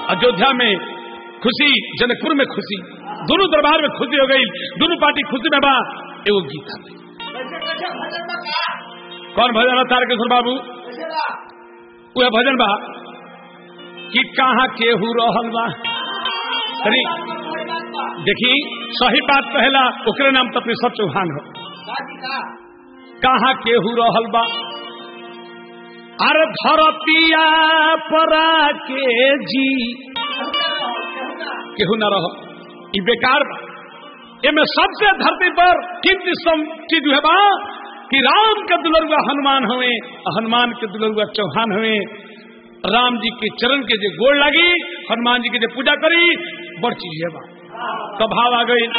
अयोध्या में खुशी जनकपुर में खुशी दोनों दरबार में खुशी हो गई दोनों पार्टी खुशी में बा एगो गीता में कैसे कैसे भजन बा का कौन भजन है तारकेश्वर बाबू कैसे बा वह भजन बा कि कहाँ केहू रहल बा अरे कोई बात बा देखी सही बात पहला ओकरे नाम तो सब चौहान हो बाजी का कहाँ केहू रहल बा अरे धरतिया परा के जी केहू ना रहो ई बेकार बा एमे सबसे धरती पर किंतु सम चीज है बा कि राम के दुलरुआ हनुमान हुए हनुमान के दुलरुआ चौहान हुए राम जी के चरण के जो गोड़ लगी हनुमान जी के जो पूजा करी बड़ चीज है बा तो भाव आ गई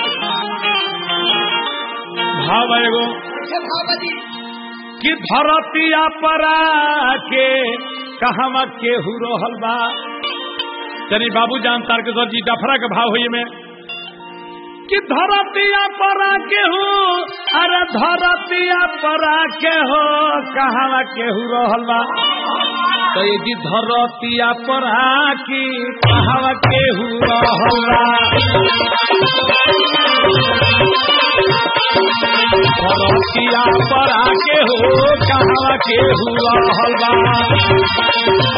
भाव एगो कैसे भाव बाजी कि धरतिया परा के कहवा केहू रहल बा तनी बाबू जान तारकेश्वर जी डफरा के भाव हुई में कि धरतिया परा के हो अरे धरतिया परा के हो कहवा केहू रहल बा तो ये जी धरतिया परा की कहवा केहू रहल बा धरतिया परा के हो कहवा केहू रहल बा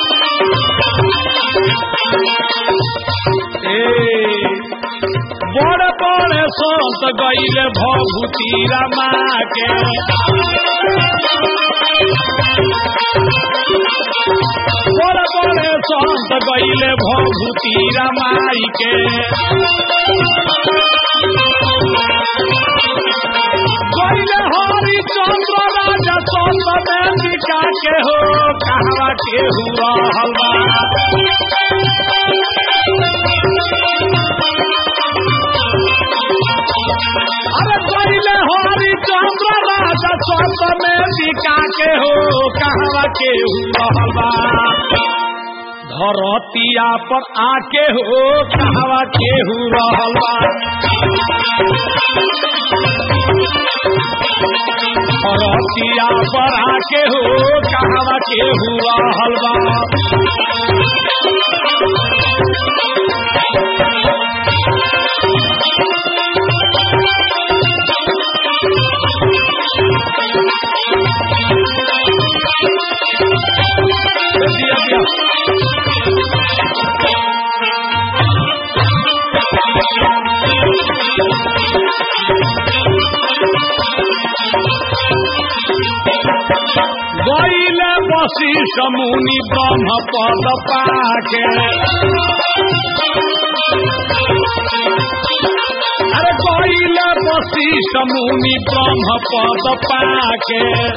ए बड़ बड़ संत गईल भभूति रमा के बड़ बड़ संत गईल भभूति रमाई के गईल हरि चंद्र राजा संत में टिका के हो कहवा के हुआ हलवा अरे पहले हरि चंद्र राजा स्वर्ग में टिका के हो कहवा के हुआ धरतिया पर आके हो कहवा के हुआ धरतिया पर आके हो कहवा के हुआ हलवा दिया दिया गईल बसी समुनि ब्रह्म पद पाके अरे गईल बसी समुनि ब्रह्म पद पाके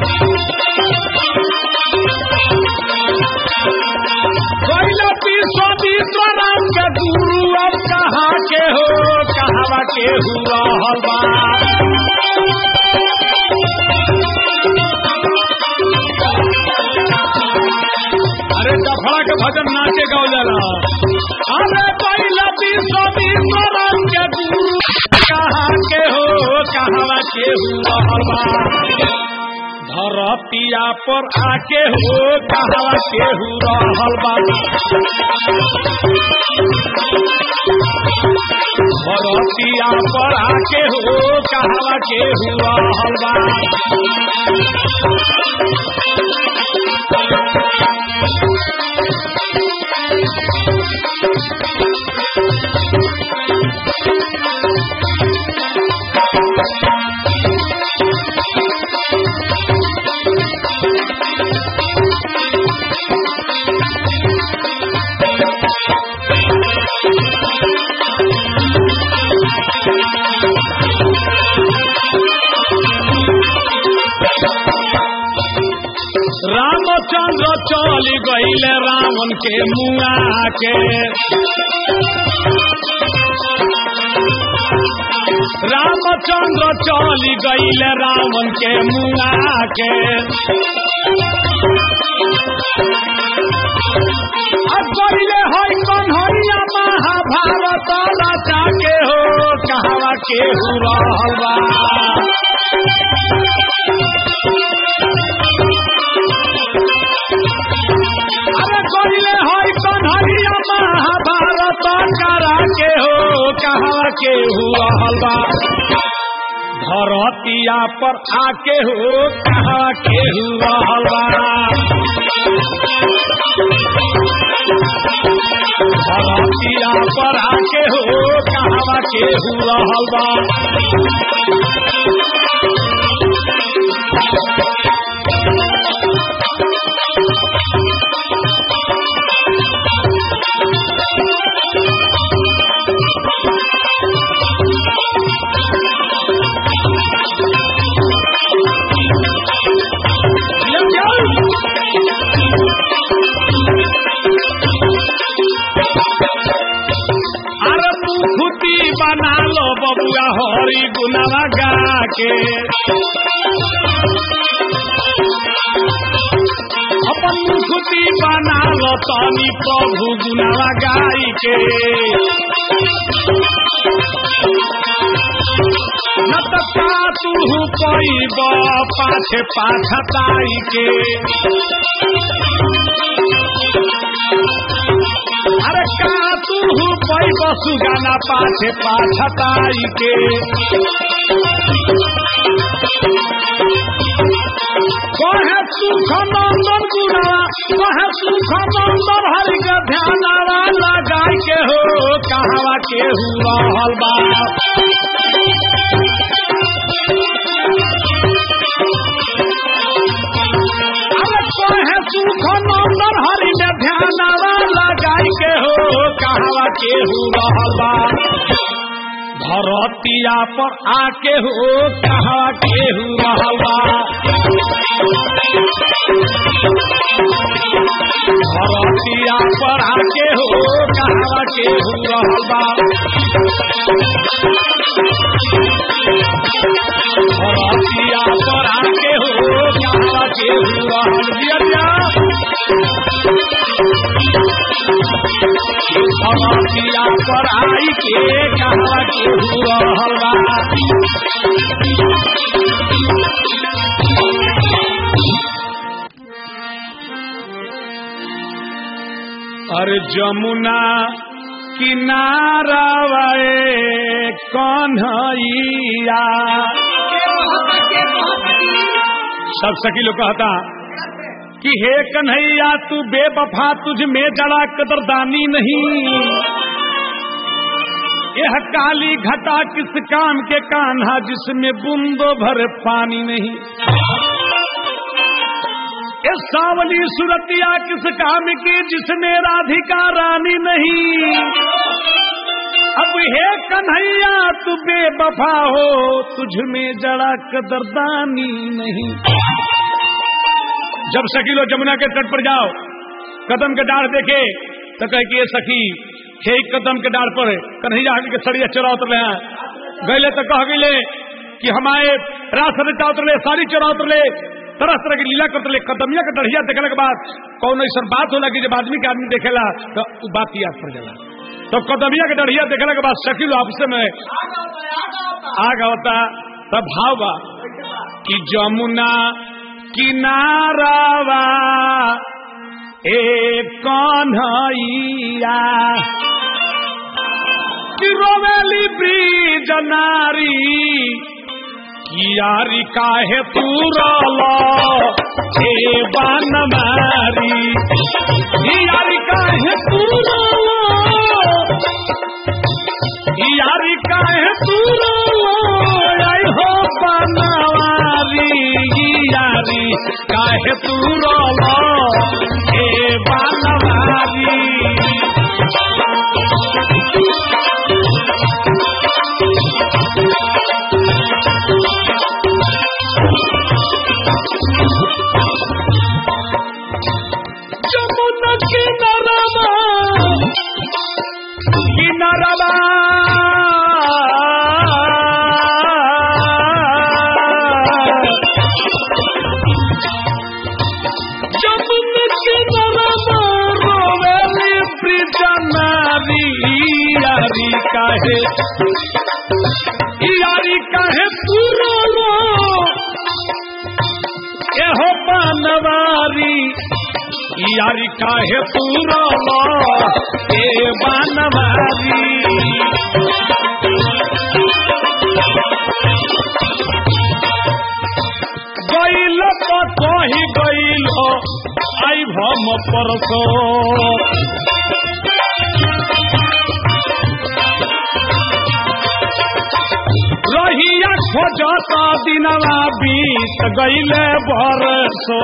गईल विश्व विश्वनाथ के गुरु अब कहाँ के हो कहवा के हुआ हलवा अरे डफड़ा के भजन नाचे गाओ जाला अरे पहला विश्व विश्वनाथ के गुरु कहाँ के हो कहवा के हुआ हलवा धरतिया पर आके हो कहवा के हुआ हलवा धरतिया पर आके हो कहवा के हुआ हलवा रामचंद्र चल गईल रावण के मुआ के रामचंद्र चल गईल रावण के मुआ के अब गईले है कन्हैया महाभारत रचा के हो कहवा के हुआ हलवा अरे गईले है कन्हैया के हुआ हलवा धरतिया पर आके हो कहाँ के हुआ हलवा धरतिया पर आके हो कहाँ के हुआ हलवा अरे तू खुदी बना लो बबुआ हरी गुनावा गा के अपन खुदी बना लो तनी प्रभु गुनावा गाई के न त का तू पैब पाछे पाछताई के अरे का तू पैब सुगाना पाछे पाछताई के कहे सुख नंदन गुणावा कहे सुख नंदन हरि के ध्यानावा लगाई के हो कहवा के हुआ हलवा अरे कहे सुख नंदन हरि में ध्यानावा लगाई के हो कहवा के हुआ हलवा धरतिया पर आके हो कहवा के हुआ हलवा धरतिया पर आके हो कहवा के हुआ हलवा धरतिया पर आके हो कहवा के हुआ हलदिया धरतिया पर आई के कहवा के हुआ हलवा अरे जमुना किनारा वाए कन्हैया सब सखी लोग कहता कि हे कन्हैया तू बेवफा तुझ में जड़ा कदरदानी नहीं यह काली घटा किस काम के कान्हा जिसमें बूंदो भर पानी नहीं ये सावली सुरतिया किस काम की जिसमें राधिका रानी नहीं अब हे कन्हैया तू बेवफा हो तुझ में जड़ा कदरदानी नहीं जब सखी लो जमुना के तट पर जाओ कदम के डाढ़ देखे तो कहे कि ये सखी हे कदम के डाढ़ पर कन्हैया के सड़िया चरा उतरले हैं गले तो कह गए कि हमारे रास सरिता उतरले सारी चरा उतरले तरह तरह की लीला करते कदमिया के डढ़िया देखने के बाद कौन ऐसा बात होला कि जब आदमी के आदमी देखेला तो उ बात याद पड़ जाला तो कदमिया के डढ़िया देखने के बाद शकील आपसे में आग होता तब भाव बा कि जमुना किनारावा एक कन्हैया कि रोवेली ब्रिज नारी यारी काहे तू रोलो हे बान मारी यारी काहे तू रोलो यारी काहे तू रोलो आई हो बनवारी यारी काहे तू रोलो हे बनवारी जमुना किनारवा किनारवा जमुना किनारवा रोवेली प्रिजनारी यारी काहे यारी काहे पुरो एहो बनवारी यारी काहे पूरा ए बनवारी कही गईल हो आई भम परसो रहिया खोजत दिनवा बीत गईले बरसो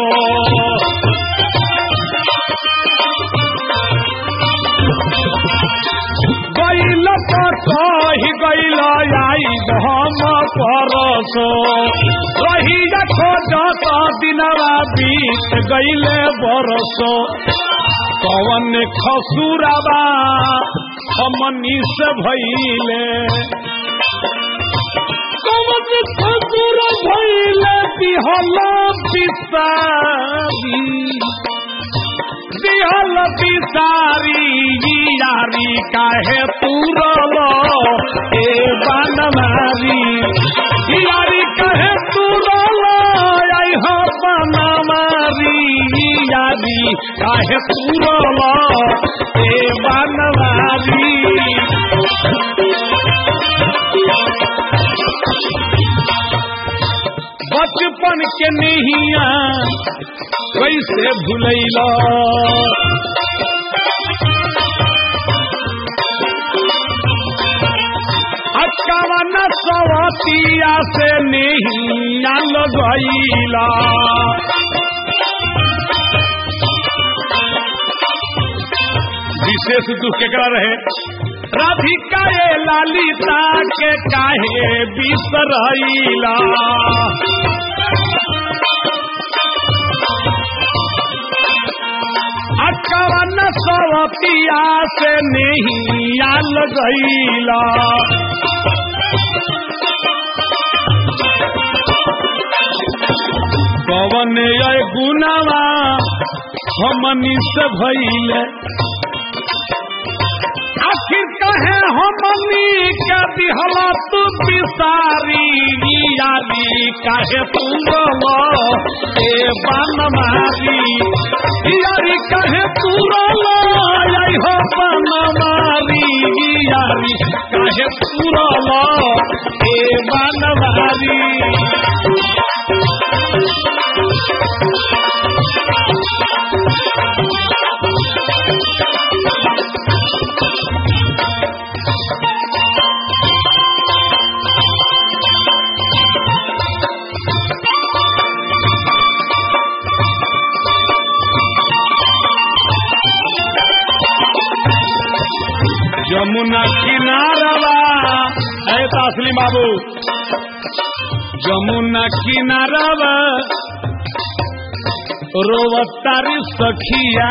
गईल तो कही गईल आई भम परसो रहिया खोजत दिनवा बीत गईले बरसो कवन खसुरबा हमनी से भइले कवन खसुर भइले बिहल बिसारी बिहल बिसारी यारी काहे तुरल ए बनमारी यारी काहे तुरल आई हो बनमारी यारी काहे तुरल ए बनमारी बचपन के नहिया कैसे भूलैला अक्कावन सवतिया से नहिया लगैला विशेष दुख केकरा रहे राधिका ये लालिता के काहे बिसरैला अक्कावन सवतिया से नहिया लगैला पवन अय गुनावा हमनी से भइले आखिर कहे हमनी के दिहला तू बिसारी यारी काहे तुरलो ए बनमारी यारी काहे तुरलो आई हो बनमारी यारी काहे तुरलो ए बनमारी जमुना किनारवा है तासली बाबू जमुना किनारवा रोवतारी सखिया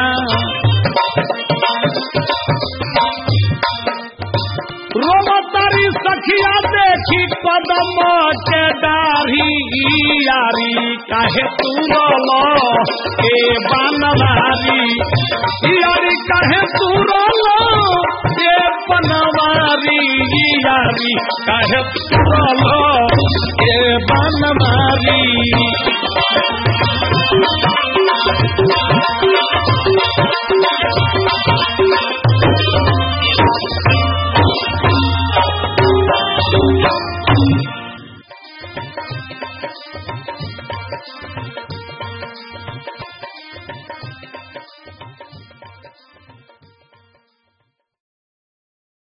रोवतारी सखिया देखी कदम के डारी यारी काहे तू रोलो ए बनवारी यारी काहे तू रोलो ए बनवारी यारी काहे तू रोलो